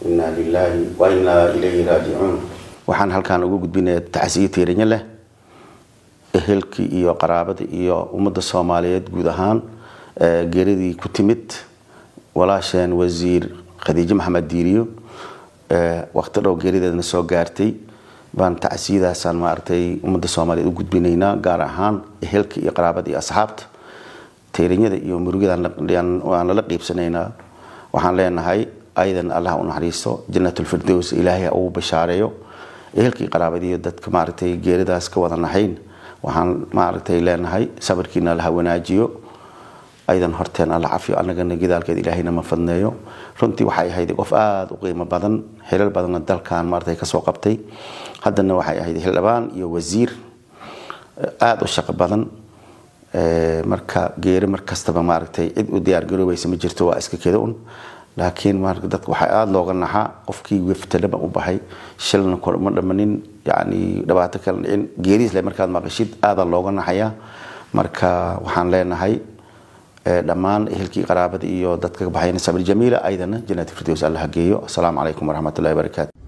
inaa lilaahi wa inaa ilayhi raajicuun waxaan halkaan ugu gudbinaya tacsiye tiirinyo leh ehelkii iyo qaraabadii iyo ummadda soomaaliyeed guud ahaan geeridii ku timid walaasheen wasiir khadiijo maxamed diiriyo waqti dhow geerideedna soo gaartay baan tacsiyadaasaan maaragtay ummadda soomaaliyeed u gudbinaynaa gaar ahaan ehelka iyo qaraabada iyo asxaabta tiirinyada iyo murugidaan waan lala qiibsanaynaa waxaan leenahay ayadan allah u naxariisto janatulfirdows ilaahay ha ugu bashaareeyo ehelkii qaraabadiiyo dadka maaragtay geeridaas ka wada naxayn waxaan maaragtay leenahay sabirkiina allaha wanaajiyo aydan horteen alla cafiyo annagana gidaalkeed ilaahayna ma fadneeyo runtii waxay ahayd qof aada u qiimo badan xilal badanna dalkan maaragtay kasoo qabtay haddana waxay ahayd xildhibaan iyo wasiir aada u shaqo badan marka geeri mar kastaba maaragtay cid u diyaar garoobaysa ma jirto waa iska keda un laakiin dadka waxaa aada looga naxaa qofkii weftalaba u baxay shilna ma dhamanin yani dhibaato kala dhicin geeriisle markaad maqashid aada looga naxayaa marka waxaan leenahay dhammaan ehelkii qaraabada iyo dadka baxayna sabir jamiila aydana jannati firdows allah geeyo asalaamu calaykum waraxmatullahi wabarakaatu